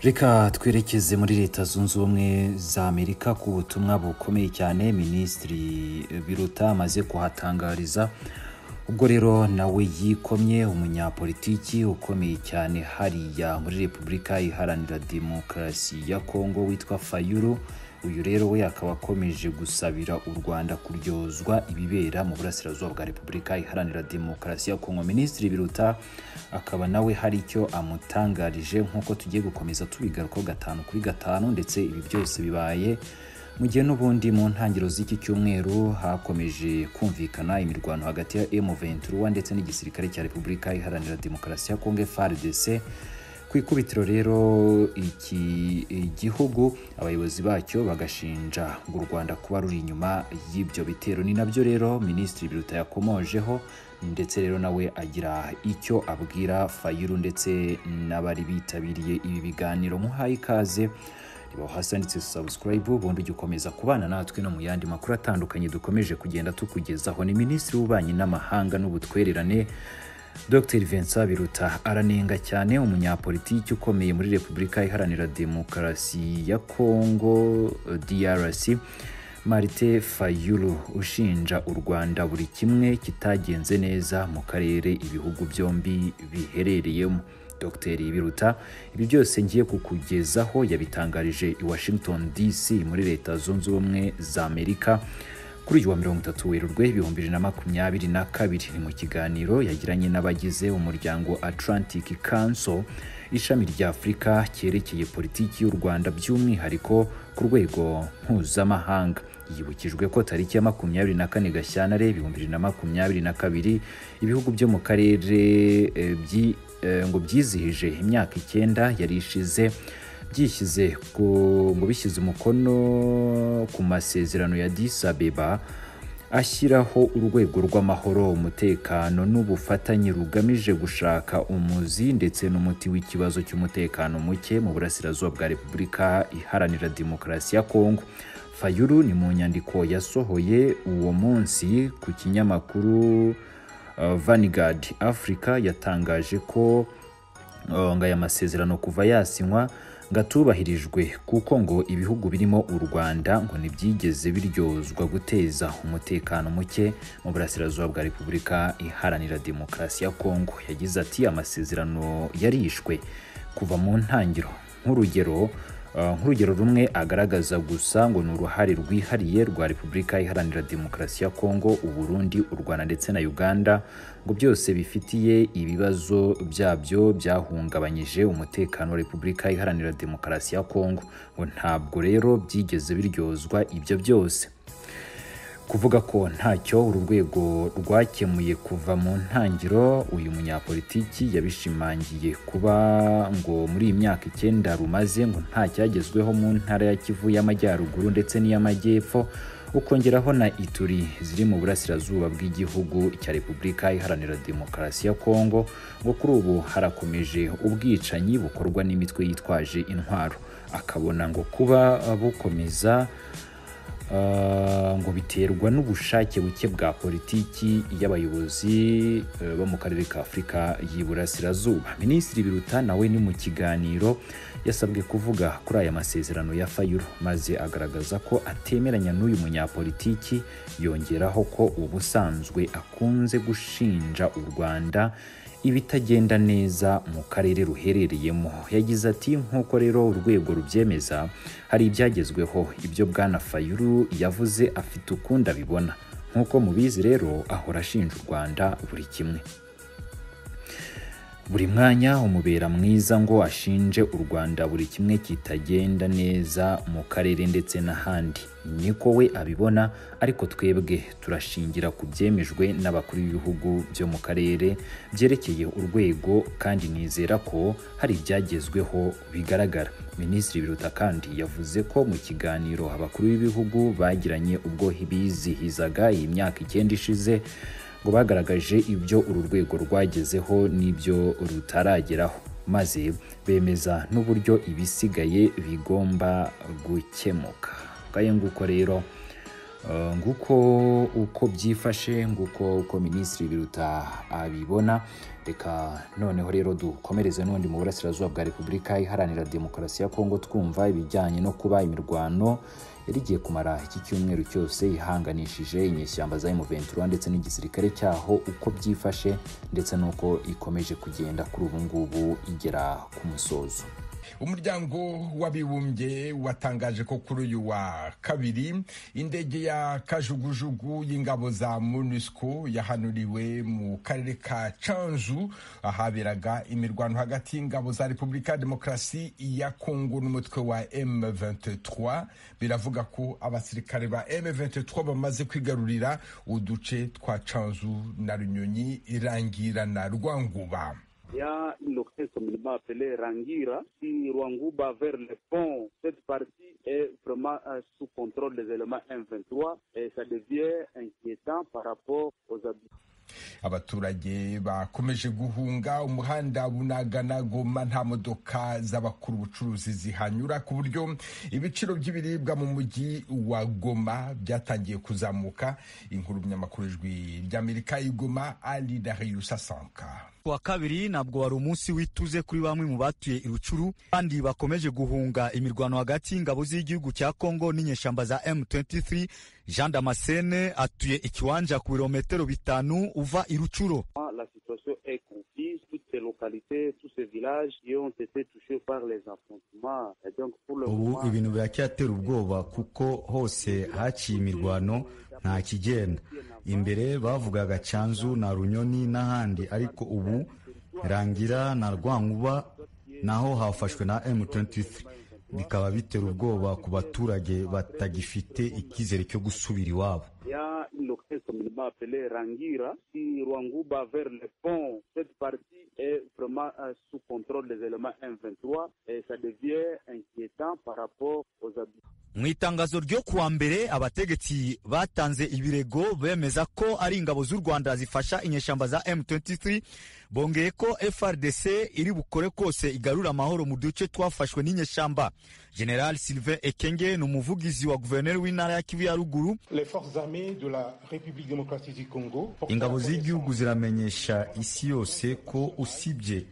reka twerekeze muri leta zunze ubumwe za amerika ku butumwa bukomeye cyane minisitiri biruta amaze kuhatangariza ubwo rero nawe yikomye umunyapolitiki ukomeye cyane hariya muri repubulika iharanira demokarasi ya kongo witwa fayulu uyu rero we akaba akomeje gusabira u rwanda kuryozwa ibibera mu burasirazuba bwa repubulika iharanira demokarasi ya kongo minisitiri biruta akaba nawe hari icyo amutangarije nk'uko tugiye gukomeza tubigarukaho gatanu kuri gatanu ndetse ibi byose bibaye mu gihe n'ubundi mu ntangiriro z'iki cyumweru hakomeje kumvikana imirwano hagati ya M23 ndetse n'igisirikare cya Repubulika Iharanira Demokarasi ya Kongo FARDC ku ikubitiro rero iki gihugu abayobozi bacyo bagashinja ngo u Rwanda kuba ruri inyuma y'ibyo bitero ni nabyo rero Minisitiri Biruta yakomojeho ndetse rero nawe agira icyo abwira Fayulu ndetse n'abari bitabiriye ibi biganiro muhaye ikaze hasi handitse subscribe ubundi ujya ukomeza kubana natwe no mu yandi makuru atandukanye dukomeje kugenda tukugezaho ni minisitiri w'ububanyi n'amahanga n'ubutwererane dr vincent biruta aranenga cyane umunyapolitiki ukomeye muri repubulika iharanira demokarasi ya kongo drc marite fayulu ushinja u rwanda buri kimwe kitagenze neza mu karere ibihugu byombi biherereyemo dogiteri biruta ibi byose ngiye kukugezaho yabitangarije i washington dc muri leta zunze ubumwe za amerika kuri uyu wa mirongo itatu werurwe ibihumbi bibiri na makumyabiri na kabiri ni mu kiganiro yagiranye n'abagize umuryango atlantic council ishami rya afurika cyerekeye politiki y'u rwanda by'umwihariko ku rwego mpuzamahanga yibukijwe ko tariki ya makumyabiri na kane gashyantare ibihumbi bibiri na makumyabiri na kabiri ibihugu byo mu karere ngo byizihije imyaka icyenda yari ishize byishyize ngo bishyize umukono ku masezerano ya disabeba ashyiraho urwego rw'amahoro umutekano n'ubufatanye rugamije gushaka umuzi ndetse n'umuti w'ikibazo cy'umutekano muke mu burasirazuba bwa repubulika iharanira demokarasi ya kongo fayuru ni mu nyandiko yasohoye uwo munsi ku kinyamakuru vanguard africa yatangaje ko ngo aya masezerano kuva yasinywa ngo atubahirijwe kuko ngo ibihugu birimo u rwanda ngo ntibyigeze biryozwa guteza umutekano muke mu burasirazuba bwa repubulika iharanira demokarasi ya kongo yagize ati amasezerano yarishwe kuva mu ntangiriro nk'urugero nk'urugero rumwe agaragaza gusa ngo ni uruhare rwihariye rwa repubulika iharanira demokarasi ya kongo uburundi u rwanda ndetse na uganda ngo byose bifitiye ibibazo byabyo byahungabanyije umutekano wa repubulika iharanira demokarasi ya kongo ngo ntabwo rero byigeze biryozwa ibyo byose kuvuga ko ntacyo uru rwego rwakemuye kuva mu ntangiriro uyu munyapolitiki yabishimangiye kuba ngo muri iyi myaka icyenda rumaze ngo nta cyagezweho mu ntara ya kivu y'amajyaruguru ndetse n'iy'amajyepfo ukongeraho na ituri ziri mu burasirazuba bw'igihugu cya repubulika iharanira demokarasi ya kongo ngo kuri ubu harakomeje ubwicanyi bukorwa n'imitwe yitwaje intwaro akabona ngo kuba bukomeza ngo biterwa n'ubushake buke bwa politiki y'abayobozi bo mu karere ka afurika y'iburasirazuba minisitiri biruta nawe ni mu kiganiro yasabwe kuvuga kuri aya masezerano ya fayuru maze agaragaza ko atemeranya n'uyu munyapolitiki yongeraho ko ubusanzwe akunze gushinja u rwanda ibitagenda neza mu karere ruherereyemo yagize ati nk'uko rero urwego rubyemeza hari ibyagezweho ibyo bwana fayuru yavuze afite ukundi abibona nk'uko mubizi rero ahora ashinja u rwanda buri kimwe buri mwanya umubera mwiza ngo ashinje u rwanda buri kimwe kitagenda neza mu karere ndetse n'ahandi niko we abibona ariko twebwe turashingira ku byemejwe n'abakuru b'ibihugu byo mu karere byerekeye urwego kandi nizera ko hari ibyagezweho bigaragara minisitiri biruta kandi yavuze ko mu kiganiro abakuru b'ibihugu bagiranye ubwo bizihizaga iyi myaka icyenda ishize ngo bagaragaje ibyo uru rwego rwagezeho n'ibyo rutarageraho maze bemeza n'uburyo ibisigaye bigomba gukemuka ngayo nguko rero Eh, nguko uko byifashe nguko uko minisitiri biruta abibona reka noneho rero dukomereze n'ubundi mu burasirazuba bwa repubulika iharanira demokarasi ya kongo twumva ibijyanye no kuba imirwano yari igiye kumara iki cyumweru cyose ihanganishije inyeshyamba za M23 ndetse n'igisirikare cyaho uko byifashe ndetse n'uko ikomeje kugenda kuri ubu ngubu igera ku musozo umuryango w'abibumbye watangaje ko kuri uyu wa kabiri indege ya kajugujugu y'ingabo za monusco yahanuriwe mu karere ka canzu ahaberaga imirwano hagati y'ingabo za repubulika ya demokarasi ya kongo n'umutwe wa m23 biravuga ko abasirikare ba m23 bamaze kwigarurira uduce twa canzu na runyonyi irangira na rwanguba Il y a une localité communément appelée Rangira, qui Rwanguba vers le pont. Cette partie est vraiment euh, sous contrôle des éléments M23 et ça devient inquiétant par rapport aux habitants. abaturage bakomeje guhunga umuhanda bunagana goma nta modoka z'abakuru ubucuruzi zihanyura ku buryo ibiciro by'ibiribwa mu mujyi wa goma byatangiye kuzamuka inkuru binyamakuru ijwi ry'amerika y'igoma ari darius asanka wa kabiri ntabwo wari umunsi w'ituze kuri bamwe mu batuye irucuru kandi bakomeje guhunga imirwano hagati y'ingabo z'igihugu cya kongo n'inyeshamba za m23 jean damascene atuye ikiwanja ku birometero bitanu uva irucuro La situation est confuse. Toutes ces localités, tous ces villages qui ont été touchés par les affrontements. Et donc, pour le ubu moment, ibintu biracyatera ubwoba kuko hose haciye imirwano nta kigenda imbere bavugaga cyanzu na runyoni n'ahandi ariko ubu rangira na rwankuba naho hafashwe na m23 bikaba bitera ubwoba ku baturage batagifite icyizere cyo gusubira iwabo il y a une localité communément appelée Rangira, qui Rwanguba vers le pont. Cette partie est vraiment euh, sous contrôle des éléments M23 et ça devient inquiétant par rapport aux habitants. mu itangazo ryo kuwa mbere abategetsi batanze ibirego bemeza ko ari ingabo z'u rwanda zifasha inyeshyamba za m23 bongeye ko frdc iri bukore kose igarura amahoro mu duce twafashwe n'inyeshyamba general sylvain ekenge ni umuvugizi wa guverineri w'intara ya kivu ya ruguru Les forces armées de la République démocratique du Congo. portent la ingabo connaissance- z'igihugu ziramenyesha isi yose ko usibye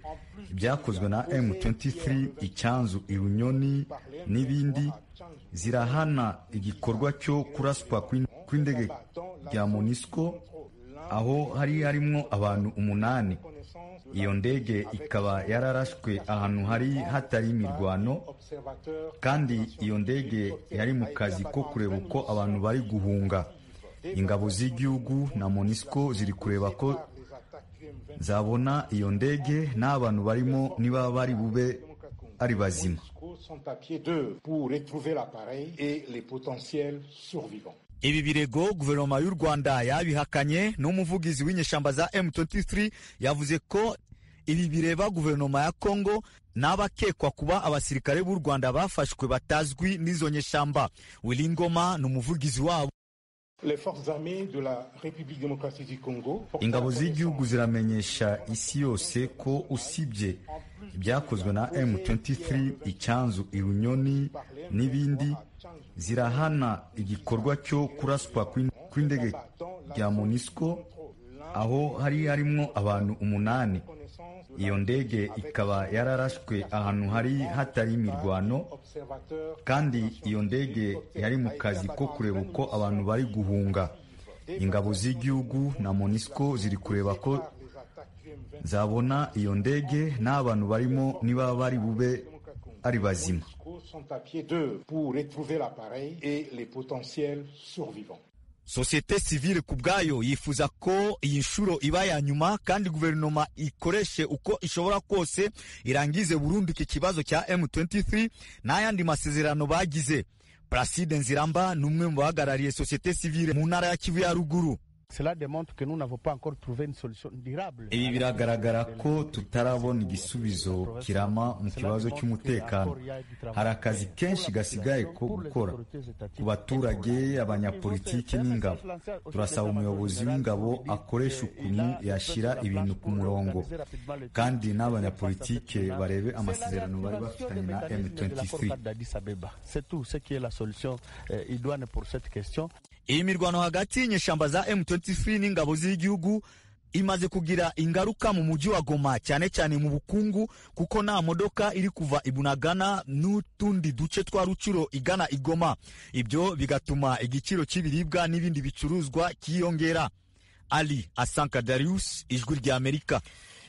ibyakozwe na M23 icyanzu irunyoni n'ibindi zirahana igikorwa cyo kuraswa kw'in- kw'indege ya MONUSCO aho hari harimo abantu umunani iyo ndege ikaba yararashwe ahantu hari hatari imirwano Observateurs kandi iyo ndege yari mu kazi ko kureba uko abantu bari guhunga ingabo z'igihugu na MONUSCO ziri kureba ko des attaques du M23 zabona iyo ndege n'abantu barimo niba bari bube ari bazima sont à pied d'eux pour retrouver l'appareil et les potentiels survivants. ibi birego guverinoma y'u rwanda yabihakanye n'umuvugizi w'inyeshyamba za m23 yavuze ko ibi bireba guverinoma ya kongo n'abakekwa kuba abasirikare b'u rwanda bafashwe batazwi n'izo nyeshyamba wiringoma ni umuvugizi wabo Les forces armées de la République démocratique du Congo. portent ingabo la z'igihugu connaissance- ziramenyesha isi yose ko usibye ibyakozwe na M23 icyanzu irunyoni n'ibindi zirahana igikorwa cyo kuraswa kw'in- kw'indege ya MONUSCO aho hari harimo abantu umunani iyo ndege ikaba yararashwe ahantu hari hatari imirwano Observateurs kandi iyo ndege yari mu kazi ko kureba uko abantu bari guhunga ingabo z'igihugu na MONUSCO ziri kureba ko des attaques du M23 zabona iyo ndege n'abantu barimo niba bari bube ari bazima sont à pied d'eux pour retrouver l'appareil et les potentiels survivants. sosiyete sivile ku bwayo yifuza ko iyi nshuro iba ya nyuma kandi guverinoma ikoreshe uko ishobora kose irangize burundu iki kibazo cya m23 n'ayandi masezerano bagize praside nziramba ni umwe mu bahagarariye sosiyete sivile mu ntara ya kivu ya ruguru Cela démontre que nous n'avons pas encore trouvé une solution durable. ibi biragaragara ko tutarabona igisubizo kirama mu kibazo cy'umutekano hari akazi kenshi gasigaye ko gukora ku baturage abanyapolitiki n'ingabo turasaba umuyobozi w'ingabo akoresha ukuntu yashyira ibintu ku murongo kandi n'abanyapolitike barebe amasezerano bari bafitanye na m23 C'est tout ce qui est la solution euh, idoine pour cette question. iyi mirwano hagati y'inyeshyamba za M23 n'ingabo z'igihugu imaze kugira ingaruka mu mujyi wa Goma cyane cyane mu bukungu kuko nta modoka iri kuva Ibunagana n'utundi duce twa Rucuro igana igoma ibyo bigatuma igiciro cy'ibiribwa n'ibindi bicuruzwa cyiyongera Ali Asanka Darius Ijwi ry'Amerika